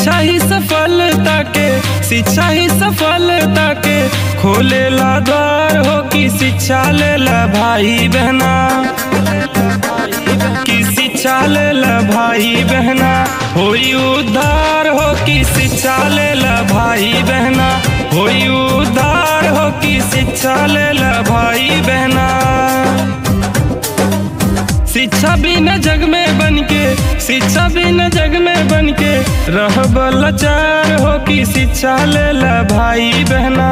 शिक्षा ही सफलता के शिक्षा ही सफलता के खोलेला द्वार हो कि शिक्षा लेला भाई बहना कि शिक्षा लेला भाई बहना होई उद्धार हो कि शिक्षा लेला भाई बहना होई उद्धार हो कि शिक्षा लेला भाई बहना शिक्षा बिना जग में बन के शिक्षा बिना जग में बन के रह लाचार हो कि शिक्षा लेला भाई बहना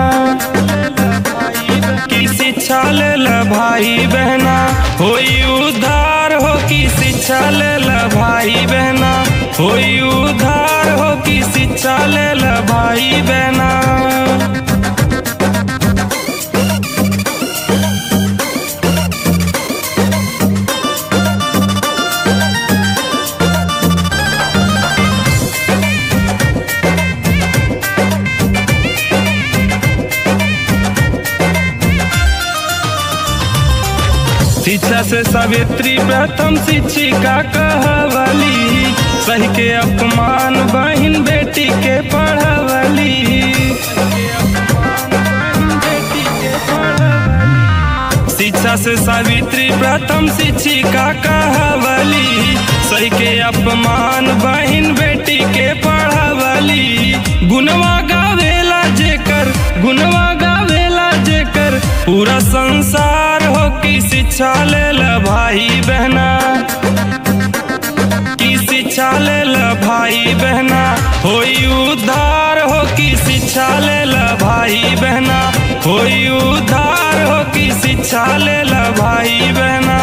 कि शिक्षा लेला भाई बहना होई उद्धार हो कि शिक्षा लेला भाई बहना होई उद्धार हो कि शिक्षा लेला भाई बहना शिक्षा से सावित्री प्रथम शिक्षिका कहवली सही के अपमान बहन बेटी के पढ़वली शिक्षा से सावित्री प्रथम शिक्षिका कहवली सही के अपमान बहन बेटी के पढ़वली गुनवा गावेला जेकर गुनवा गावेला जेकर पूरा संसार हो कि शिक्षा लेला भाई बहना कि शिक्षा लेला भाई बहना होई उद्धार हो कि शिक्षा लेला भाई बहना होई उद्धार हो कि शिक्षा लेला भाई बहना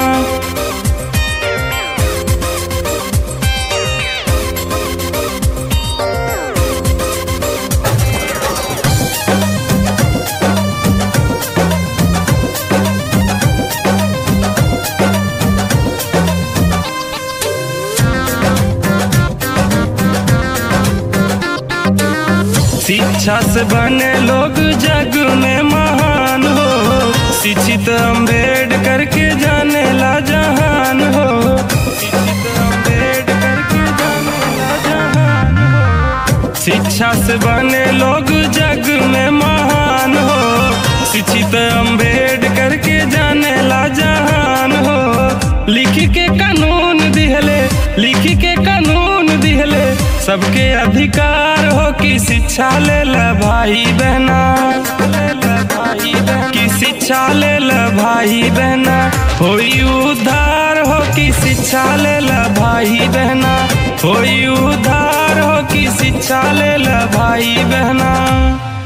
शिक्षा से बने लोग जग में महान हो शिक्षित अम्बेडकर के जाने ला जहान हो शिक्षित अम्बेडकर के जाने ला जहान हो शिक्षा से बने लोग जग में महान हो शिक्षित अम्बेडकर के जाने ला जहान हो लिख के कानून दिहले लिख के कानून दिहले सबके अधिकार हो कि शिक्षा लेला भाई बहना कि शिक्षा लेला भाई बहना होई उद्धार हो कि शिक्षा लेला भाई बहना होई उद्धार हो कि शिक्षा लेला भाई बहना